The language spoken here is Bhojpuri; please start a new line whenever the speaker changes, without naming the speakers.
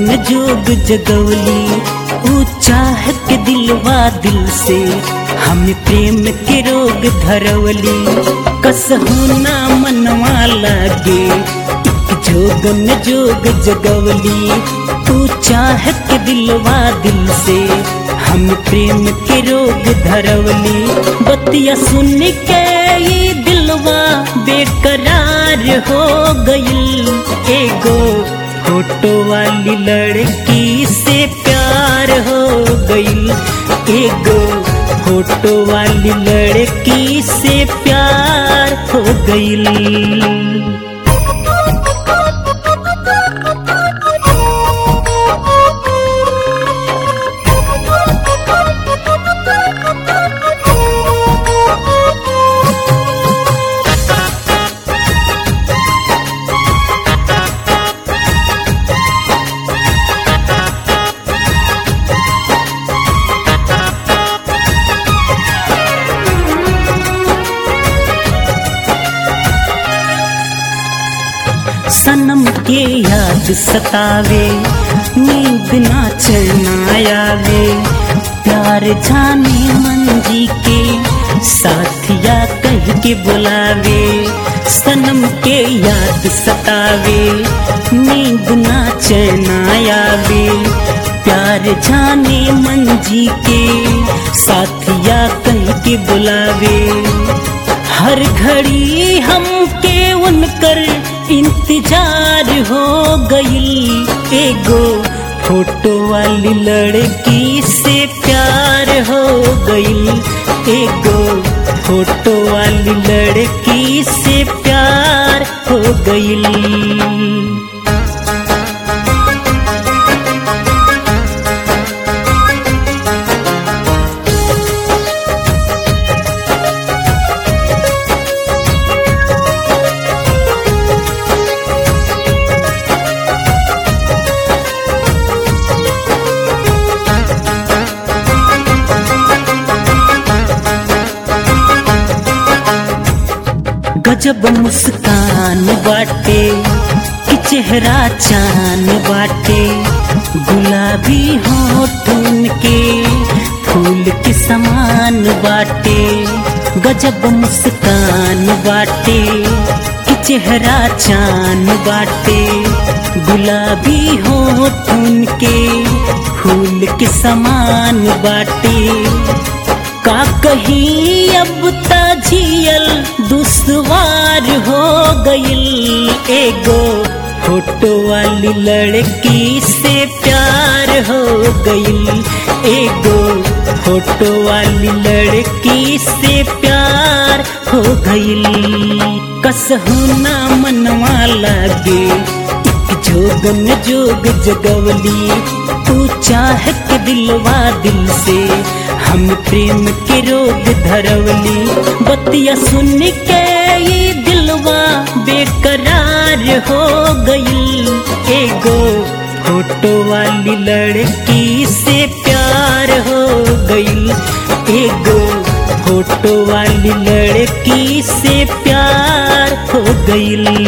जोगन जोग जगवली ऊ चाह के दिलवा दिल से हम प्रेम के रोग धरवली कसहू ना मनवा लागे जोगन जोग जगवली तू चाह के दिलवा दिल से हम प्रेम के रोग धरवली बतिया सुन के ये दिलवा बेकरार हो गई एगो फोटो वाली लड़की से प्यार हो गई एगो फोटो वाली लड़की से प्यार हो गई सनम के याद सतावे नींद ना चलना आवे प्यार जाने मन जी के साथिया कह के बुलावे सनम के याद सतावे नींद ना चलना आवे प्यार जाने मन जी के साथिया कह के बुलावे हर घड़ी हमके उनकर इंतजार हो गई एगो फोटो वाली लड़की से प्यार हो गई एगो फोटो वाली लड़की से प्यार हो गई गजब मुस्कान बाटे कि चेहरा चान बाटे गुलाबी होठून के फूल के समान बाटे गजब मुस्कान बाटे कि चेहरा चान बाटे गुलाबी होठून के फूल के समान बाटे का कहीं अब ताजियल दुश्वार हो गई एगो फोटो वाली लड़की से प्यार हो गई एगो फोटो वाली लड़की से प्यार हो गई कसहू ना मनवा लागे जोगन जोग जगवली तू चाह के दिलवा दिल से हम प्रेम के रोग धरवली बतिया सुन के ये दिलवा बेकरार हो गई एगो फोटो वाली लड़की से प्यार हो गई एगो फोटो वाली लड़की से प्यार हो गई